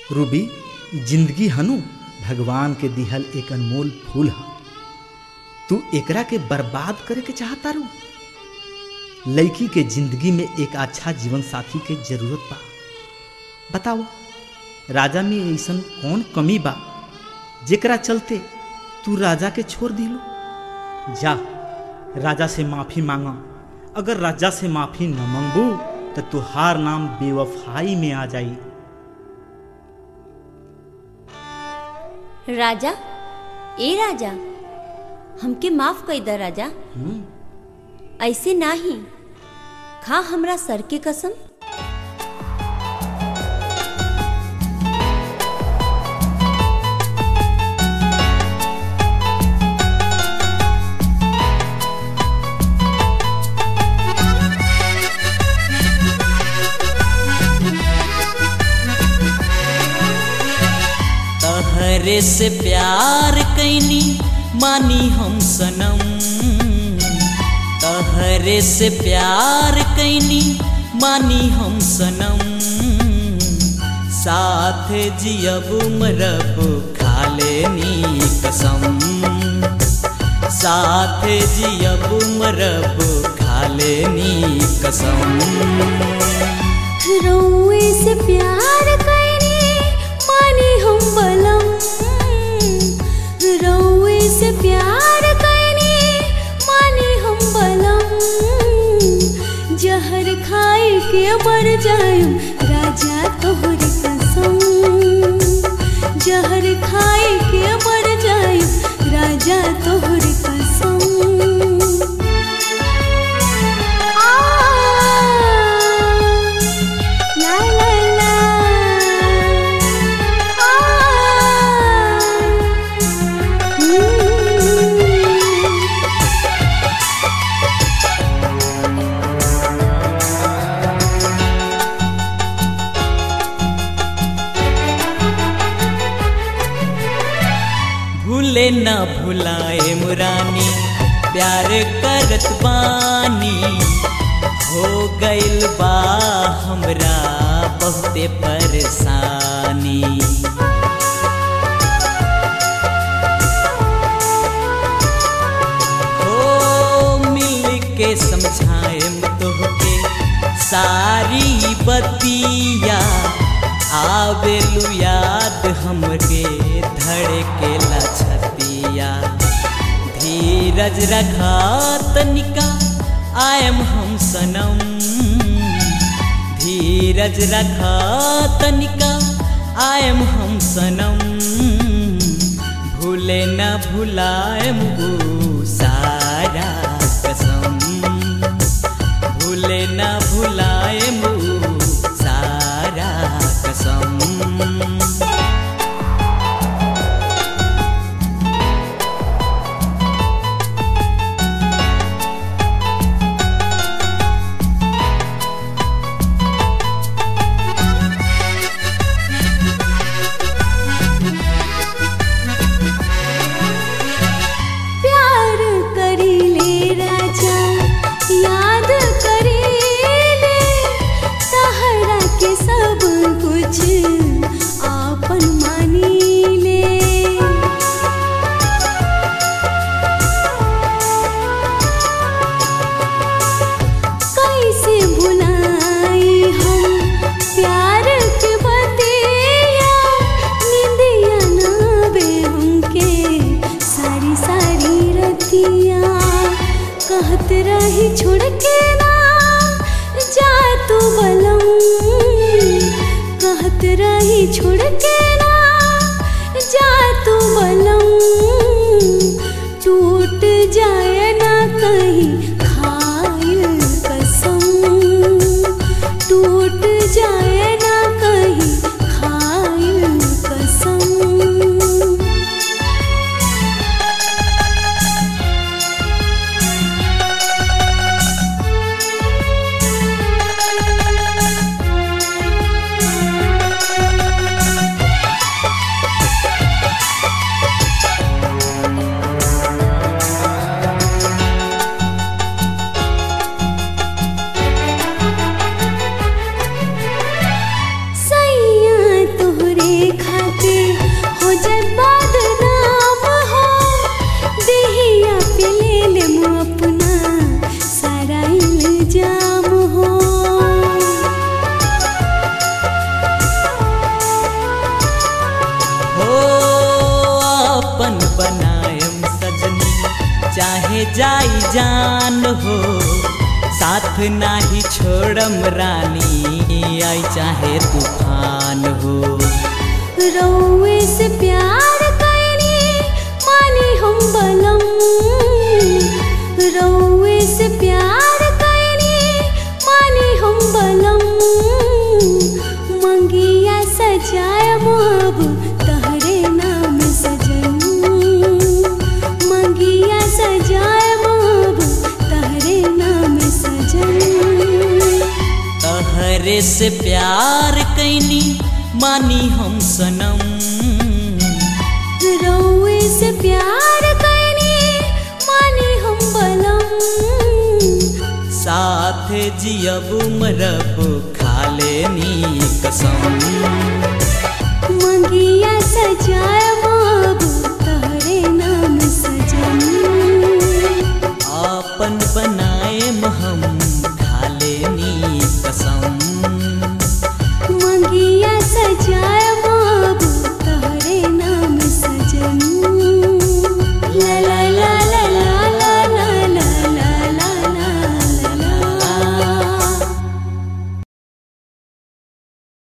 Ruby जिंदगी हनु भगवान के दिहल एक अनमोल फूल ह तू एकरा के बर्बाद करे के चाहता रू लड़की के जिंदगी में एक अच्छा जीवन साथी के जरूरत बा बताओ राजा में ऐसन कौन कमी बा जेकरा चलते तू राजा के छोड़ दिलो जा राजा से माफी मांगा अगर राजा से माफी न मांगबू तो तुहार नाम बेवफाई में आ जाई राजा ए राजा हमके माफ कर द राजा ऐसे नाही खा हमरा सर के कसम तहरे से प्यार कैनी मानी हम सनम तहरे से प्यार कैनी मानी हम सनम साथ जियब मरब खा लेनी कसम साथ जियब मरब खा लेनी कसम रउए से प्यार कैनी मानी हम बलम रउए से प्यार कैनी मानी हम बलम जहर खाए के मर जायूं राजा तोहर कसम जहर खाए के मर जायूं राजा तोहर कसम La la la. भूले न भुलाए मुरानी प्यार करत बानी हो गइल बा हमरा बहुते परेशानी हो मिल के समझाएम तोहके सारी बतिया आवेलू याद हमके धड़के छतिया धीरज रखा तनिका आयम हम सनम धीरज रखा तनिका आयम हम सनम भूले न भुलाएम ऊ सारा कसम भूले न भुलाएम ऊ सारा कसम प्यार करी ले राजा याद करी ले सहारा के सब कुछ आपन मानी ले कैसे भुलाई हम प्यार के बतिया निंदिया नावे हमके सारी सारी रतिया कहत रही छोड़ के ना जा तू बलम कहत रही छोड़ के ना जा तू बलम टूट जाए ना कहीं खाइल कसम टूट जाए ना कहीं खाइल कसम चाहे जाई जान हो साथ नाही छोड़म रानी आई चाहे तूफान हो रउए से प्यार कैनी मानी हम बलम रउए से प्यार कैनी मानी हम बलम मंगिया सजाय अब तहरे नाम सजन मंगिया सजाय अब तहरे नाम सजन तहरे से प्यार कैनी मानी हम सनम रउए से प्यार कैनी मानी हम बलम साथ जियब मरब खाले नी कसम मंगिया सजाय